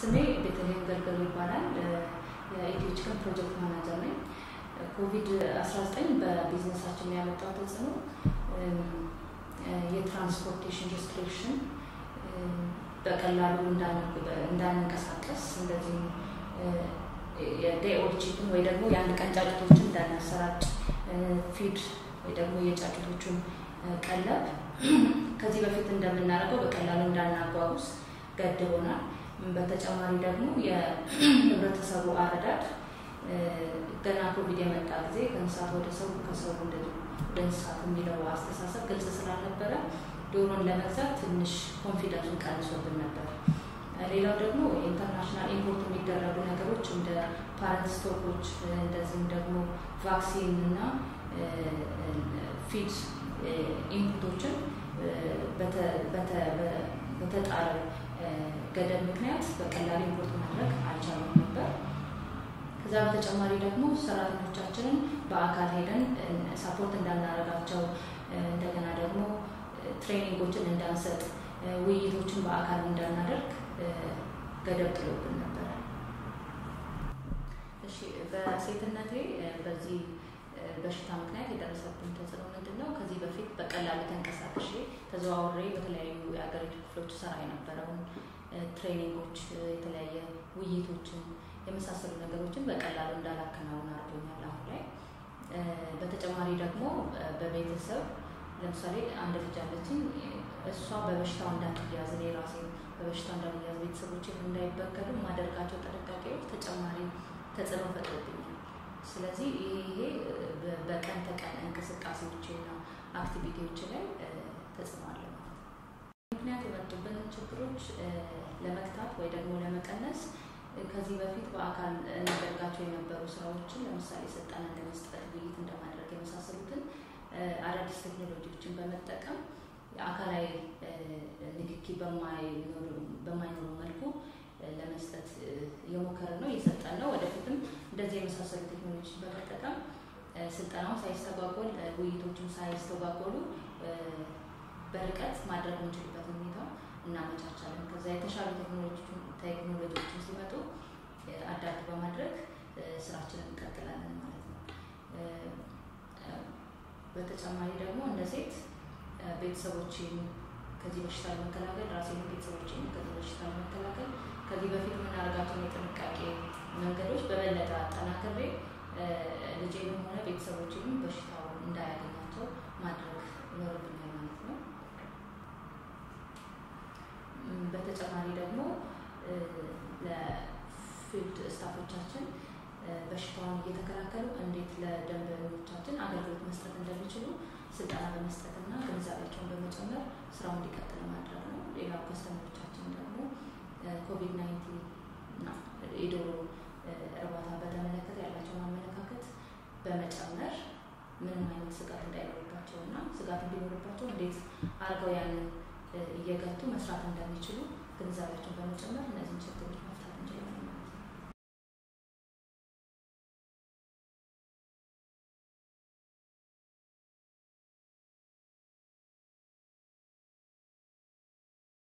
ስሜ ቤተልሔም ገልገሉ ይባላል። የኢትዮ ቺክን ፕሮጀክት ማናጀር ነኝ። ኮቪድ 19 በቢዝነሳችን ላይ ያመጣው ተጽዕኖ የትራንስፖርቴሽን ሪስትሪክሽን በቀላሉ እንዳንንቀሳቀስ እንደዚሁም የዴይ ኦልድ ቺክን ወይ ደግሞ የአንድ ቀን ጫጩቶችን እንዳናሰራጭ ፊድ ወይ ደግሞ የጫጩቶቹን ቀለብ ከዚህ በፊት እንደምናደርገው በቀላሉ እንዳናጓጉዝ ገድቦናል። በተጨማሪ ደግሞ የህብረተሰቡ አረዳድ ገና ኮቪድ የመጣ ጊዜ ከእንስሳት ወደ ሰው ከሰው ወደ እንስሳት የሚለው አስተሳሰብ ግልጽ ስላልነበረ ዶሮን ለመግዛት ትንሽ ኮንፊደንሱን ቀንሶብን ነበር። ሌላው ደግሞ ኢንተርናሽናል ኢምፖርት የሚደረጉ ነገሮች እንደ ፓረንት ስቶኮች እንደዚህም ደግሞ ቫክሲን እና ፊድ ኢንፑቶችን በተጣለው ገደብ ምክንያት በቀላሉ ኢምፖርት ማድረግ አልቻሉም ነበር። ከዛ በተጨማሪ ደግሞ ሰራተኞቻችንን በአካል ሄደን ሳፖርት እንዳናረጋቸው እንደገና ደግሞ ትሬኒንጎችን እንዳንሰጥ ውይይቶችን በአካል እንዳናደርግ ገደብ ጥሎብን ነበረ። እሺ በሴትነቴ በዚህ በሽታ ምክንያት የደረሰብን ተጽዕኖ ምንድን ነው? ከዚህ በፊት በቀላሉ ተንቀሳቅሼ ተዘዋውሬ በተለያዩ የሀገሪቱ ክፍሎች ሰራ የነበረውን ትሬኒንጎች፣ የተለያየ ውይይቶችን የመሳሰሉ ነገሮችን በቀላሉ እንዳላከናውን አድርጎኛል አሁን ላይ። በተጨማሪ ደግሞ በቤተሰብ ለምሳሌ አንድ ልጅ አለችኝ። እሷ በበሽታው እንዳትያዝ እኔ ራሴ በበሽታው እንዳልያዝ ቤተሰቦችን እንዳይበከሉ የማደርጋቸው ጥንቃቄዎች ተጨማሪ ተጽዕኖ ፈጥሮብኛል። ስለዚህ ይሄ በቀን ተቀን እንቅስቃሴዎችና አክቲቪቲዎች ላይ ተጽዕኖ አለ ማለት ነው። ምክንያት የመጡብን ችግሮች ለመግታት ወይ ደግሞ ለመቀነስ ከዚህ በፊት በአካል እናደርጋቸው የነበሩ ስራዎችን ለምሳሌ ስልጠና እንደመስጠት፣ ውይይት እንደማድረግ የመሳሰሉትን አዳዲስ ቴክኖሎጂዎችን በመጠቀም አካላዊ ንክኪ በማይኖሩ መልኩ ለመስጠት እየሞከርን ነው፣ እየሰጠን ነው። ወደፊትም እንደዚህ የመሳሰሉ ቴክኖሎጂዎችን በመጠቀም ስልጠናው ሳይስተጓጎል ውይይቶቹም ሳይስተጓጎሉ በርቀት ማድረግ የምንችልበትን ሁኔታ እናመቻቻለን። ከዛ የተሻሉ ቴክኖሎጂዎችን ሲመጡ አዳፕት በማድረግ ስራችንን እንቀጥላለን ማለት ነው። በተጨማሪ ደግሞ እንደ ሴት ቤተሰቦችን ከዚህ በሽታ ለመከላከል ራሴን ቤተሰቦችን ከዚህ በሽታ ለመከላከል ከዚህ በፊት የምናደርጋቸውን የጥንቃቄ መንገዶች በበለጠ አጠናክሬ ልጄንም ሆነ ቤተሰቦችንም በሽታው እንዳያገኛቸው ማድረግ ይኖርብኛል ማለት ነው። በተጨማሪ ደግሞ ለፊልድ ስታፎቻችን በሽታውን እየተከላከሉ እንዴት ለደንበኞቻችን አገልግሎት መስጠት እንደሚችሉ ስልጠና በመስጠትና ግንዛቤያቸውን በመጨመር ስራው እንዲቀጥል ማድረግ ነው። ሌላው ከስተመሮቻችን ደግሞ ኮቪድ ናይንቲን እና የዶሮ እርባታ በተመለከተ ያላቸውን አመለካከት በመጨመር ምንም አይነት ስጋት እንዳይኖርባቸው እና ስጋት እንዲኖርባቸው እንዴት አድርገው ያንን እየገቱ መስራት እንደሚችሉ ግንዛቤያቸውን በመጨመር እነዚህን ችግሮች